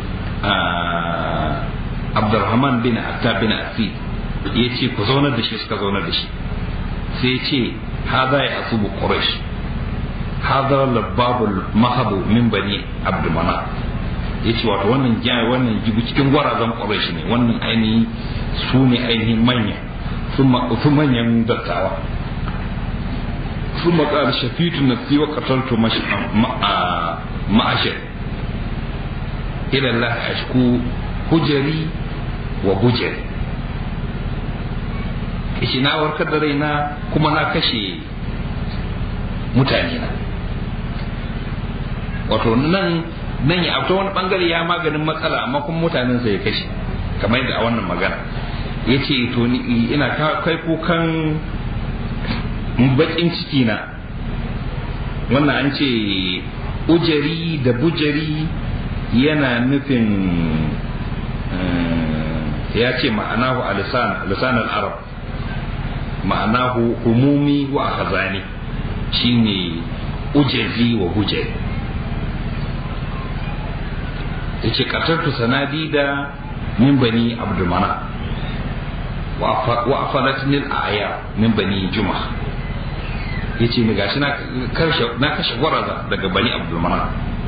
Abdurrahman bin Attab bin Asid ya ce ku zaunar da shi suka zaunar da shi sai ce hada ya asubu Quraysh hada lababul mahabu min bani Abdul Manaf ya ce wato wannan jaya wannan jibu cikin gwarazan Quraysh ne wannan ainihin su ne ainihin manya sun manyan dattawa sun maƙar shafitu na fi wa ƙatartu ma'ashir ilallah ashku hujari wa bujari kishi na warkar da raina kuma na kashe mutane na wato nan nan ya ta wani bangare ya maganin matsala amma kuma mutanen sa ya kashe kamar yadda a wannan magana ya ce to ni ina kai kukan bakin ciki na wannan an ce ujari da bujari yana nufin ya ce ma'anahu a lisan arab ma'anahu humumi wa khazani shine ujazi wa bujari ya ce ƙasartu sanadida min bani abdulmana wa afalatni al-aya min bani juma yace ni gashi na karshe na kashe gwaraza daga bani abdulmana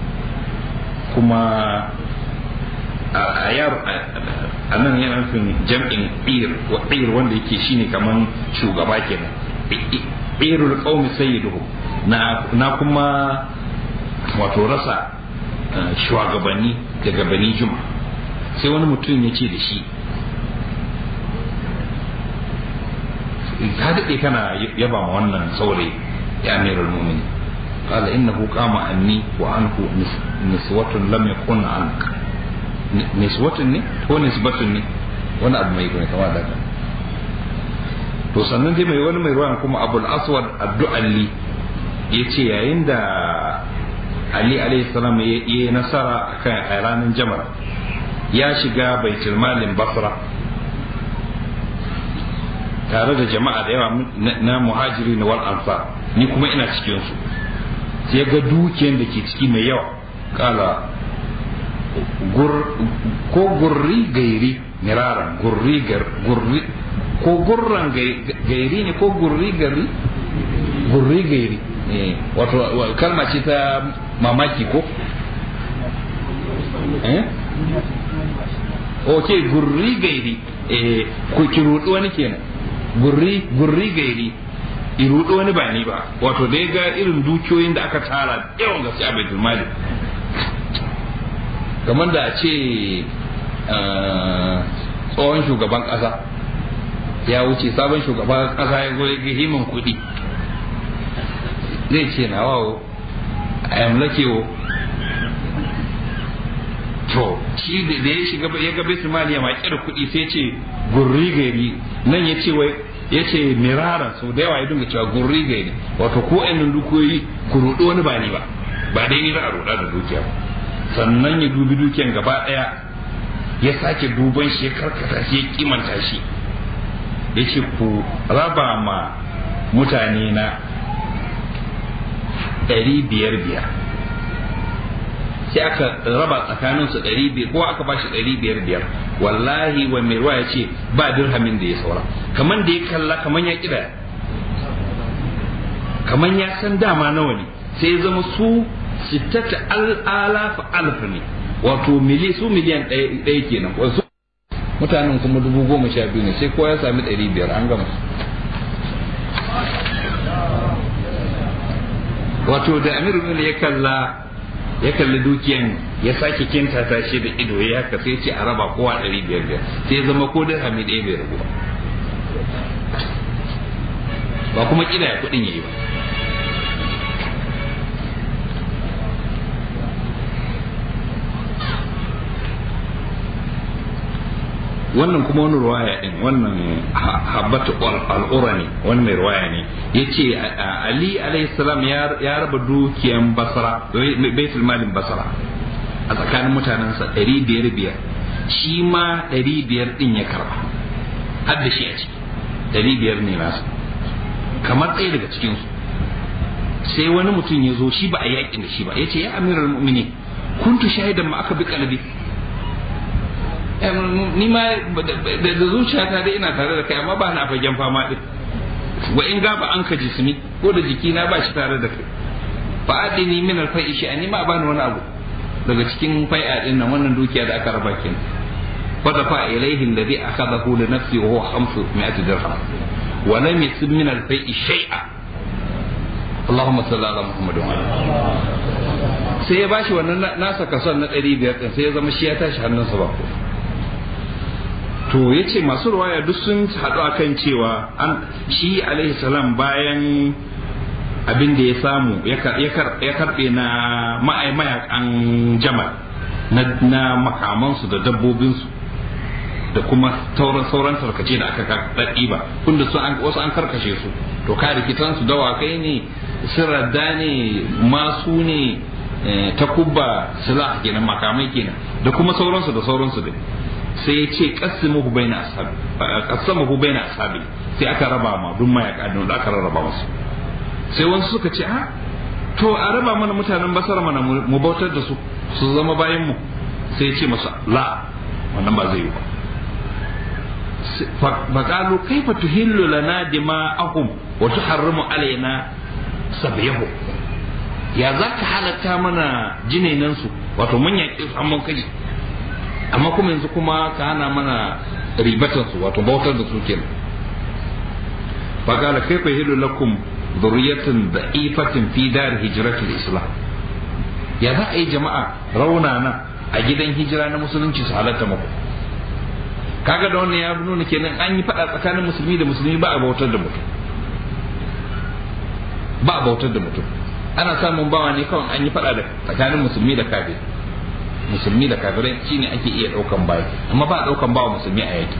kuma ayar anan yana nufin jam'in ir wa ir wanda yake shine kaman shugaba kenan irul qaumi sayyiduhu na na kuma wato rasa shugabanni daga bani juma sai wani mutum ya ce da shi ka daɗe kana yaba ma wannan saurayi ya amiral mumin قال إنه قام عني وعنه نسوة لم يكن عنك نسوة ني هو نسبة ني wani abu mai kuma kama daga to sannan dai mai wani mai ruwan kuma abul aswad addu'alli ya ce yayin da ali alayhi salam ya yi nasara akan a ranar jamar ya shiga baitul malin basra tare da jama'a da yawa na muhajiri na wal ansar ni kuma ina cikin su sai ga dukiyar da ke ciki mai yawa kala ko gurri gairi miraran gurri gurri ko gurran gairi ne ko gurri gari gurri gairi wato kalma ce ta mamaki ko eh ok gurri gairi eh ko ki rudu wani kenan gurri gurri gairi i rudu wani ba ni ba wato da ga irin dukiyoyin da aka tara yawan gaske a baitul mali kamar da a ce tsohon shugaban kasa ya wuce sabon shugaban kasa ya zo ya ga himan kuɗi zai ce na wawo a yamlakewo to shi da ya shiga ya ga baitul mali ya maƙi da kuɗi sai ce gurri gari nan ya ce wai ya ce mirara sau da yawa ya dinga cewa gurri gari wato ko ɗan dukiyoyi ku ruɗo wani ba ni ba ba dai ni za a ruɗa da dukiya ba sannan ya dubi dukiyan gaba ɗaya ya sake duban shi ya karkata shi ya kimanta shi ya ce ku raba ma mutane na ɗari biyar biyar sai aka raba tsakanin su ɗari biyar ko aka bashi ɗari biyar biyar wallahi wa mai ruwa ya ce ba dirhamin da ya saura kaman da ya kalla kaman ya kira kaman ya san dama nawa ne sai ya zama su sittata al'alaf alf ne wato mili su miliyan ɗaya kenan wasu mutanen kuma dubu goma sha biyu ne sai kowa ya sami ɗari biyar an gama wato da amir ya kalla ya kalli dukiyan ya sake kinta ta shi da ido ya haka sai ce a raba kowa ɗari biyar biyar sai ya zama ko dirhami ɗaya bai rabu ba kuma kida ya kuɗin yayi ba wannan kuma wani ruwaya din wannan habbatu al'ura ne wani mai ruwaya ne ya ce ali salam ya raba dukiyan basra baitul malin basra a tsakanin mutanensa ɗari biyar biyar shi ma ɗari biyar ɗin ya karba har da shi a ciki ɗari biyar ne nasa kamar ɗaya daga cikinsu sai wani mutum ya zo shi ba a yaƙin da shi ba ya ce ya amiral mu'mini kuntu shahidan ma aka bi kalbi ni ma da zuciyata dai ina tare da kai amma ba na fagen fama din wa in gaba an ka jismi ko da jiki na ba shi tare da kai fa adini min al fai'i shi ani ma bani wani abu daga cikin fai'a din nan wannan dukiya da aka raba kin fa da fa ilaihi alladhi akhadahu li nafsi wa huwa 500 dirham wa lam yasib min al fai'i shay'a Allahumma salli ala Muhammad wa sai ya bashi wannan nasa kason na 500 din sai ya zama shi ya tashi hannunsa ba ko to ya ce masu ruwaya duk sun haɗu a kan cewa an shi alaihi salam bayan abin da ya samu ya karɓe na mayakan jamal na makamansu da dabbobinsu da kuma sauran sauran tarkace da aka ɗaɗɗi ba kunda su wasu an karkashe su to ka rikitansu dawakai ne sirradda ne masu ne takubba silah kenan makamai kenan da kuma sauransu da sauransu dai sai ya ce qasimuhu baina ashabi qasamahu baina ashabi sai aka raba ma duk mayaka da aka rarraba musu sai wasu suka ce a to a raba mana mutanen basara mana mu bautar da su su zama bayan mu sai ya ce masa la wannan ba zai yi ba faqalu kaifa tuhillu lana dima'ahum wa tuharrimu alaina sabiyahu ya za ka halatta mana jinenansu wato mun yaƙi su amma kaji amma kuma yanzu kuma ka hana mana ribatansu wato bautar da su kenan faqala kayfa yahilu lakum dhurriyatun da'ifatin fi dar hijratil islam ya za a yi jama'a raunana a gidan hijira na musulunci su halatta muku kaga da wannan ya nuna kenan an yi faɗa tsakanin musulmi da musulmi ba a bautar da mutum ba a bautar da mutum ana samun bawa ne kawai an yi faɗa da tsakanin musulmi da kafir musulmi da kafirai shine ake iya ɗaukan baya amma ba a ɗaukan bawa musulmi a yaki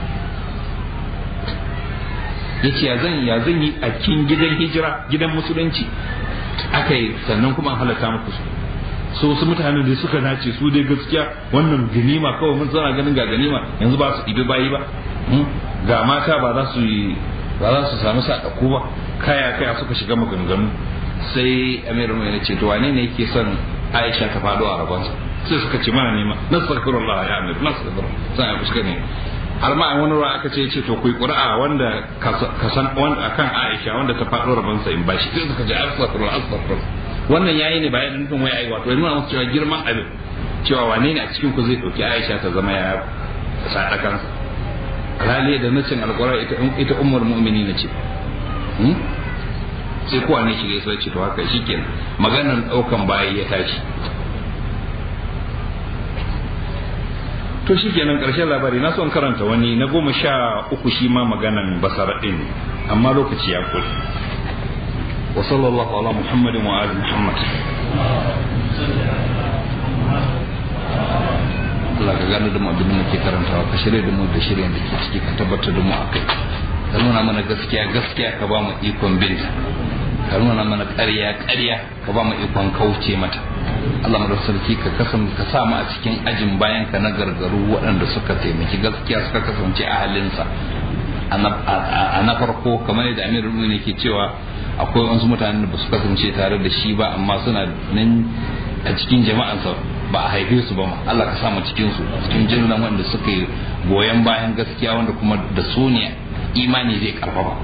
yace ya zan ya zan yi a cikin gidan hijira gidan musulunci aka yi sannan kuma an halatta muku su so wasu mutane da suka nace su dai gaskiya wannan ganima kawai mun tsara ganin ga ganima yanzu ba su ɗibi bayi ba ga mata ba za su yi ba za su samu sadaku ba kaya kaya suka shiga maganganu sai amiru mai ce to wane ne yake son aisha ta faɗo a rabonsa sai suka ce mana nema nastaghfirullah ya amir nastaghfirullah sai ya fuska ne har ma a wani ruwa aka ce ce to ku yi ƙura'a wanda ka san wanda akan aisha wanda ta faɗo rabonsa in bashi sai suka ce astaghfirullah astaghfirullah wannan yayi ne bayan nufin wai ai wato yana musu cewa girman abin cewa wane ne a cikin ku zai ɗauki aisha ta zama ya sadakansa alhali da nacin alƙwarar ita ummar mu'mini na ce sai kowa ne shiga sai ce to haka shikenan maganar daukan bayi ya tashi to shikenan karshen labari na son karanta wani na goma sha uku shi ma maganan basara din amma lokaci ya kula wa sallallahu ala muhammadin wa ali muhammad Allah ka gano da mu abin da muke karantawa ka shirya da mu da shirya da ke ciki ka tabbatar da mu a kai ka nuna mana gaskiya gaskiya ka ba mu ikon binta ka nuna mana ƙarya ƙarya ka ba mu ikon kauce mata Allah mu da sarki ka kasan ka sa mu a cikin ajin bayan ka na gargaru waɗanda suka taimaki gaskiya suka kasance a halinsa a na farko kamar yadda Amir Rumi ke cewa akwai wasu mutanen da ba su kasance tare da shi ba amma suna nan a cikin jama'ansa ba a haife su ba ma Allah ka sa mu cikin su cikin jinnan wanda suka yi goyon bayan gaskiya wanda kuma da su ne imani zai karfafa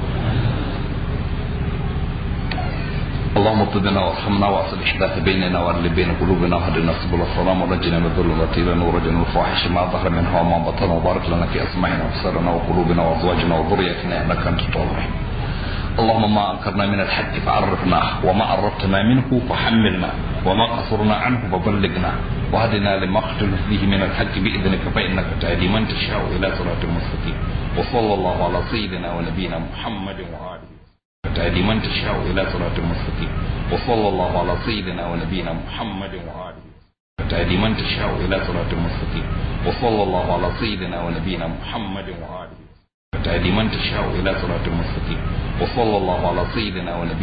اللهم اطلبنا وارحمنا واصلح ذات بيننا واغلب بين قلوبنا وهدنا سبل السلام ونجنا من الظلمات الى نور وجنا الفواحش ما ظهر منها وما بطن وبارك لنا في اسماعنا وابصارنا وقلوبنا وازواجنا وذريتنا انك انت التواب اللهم ما انكرنا من الحق فعرفناه وما عرفتنا منه فحملنا وما قصرنا عنه فبلغنا وهدنا لما اختلف فيه من الحق باذنك فانك تهدي من تشاء الى صراط مستقيم وصلى الله على سيدنا ونبينا محمد واله تهدي من تشاء إلى صراط مستقيم وصلى الله على سيدنا ونبينا محمد وآله تهدي من تشاء إلى صراط مستقيم وصلى الله على سيدنا ونبينا محمد وآله تهدي من تشاء إلى صراط مستقيم وصلى الله على سيدنا ونبينا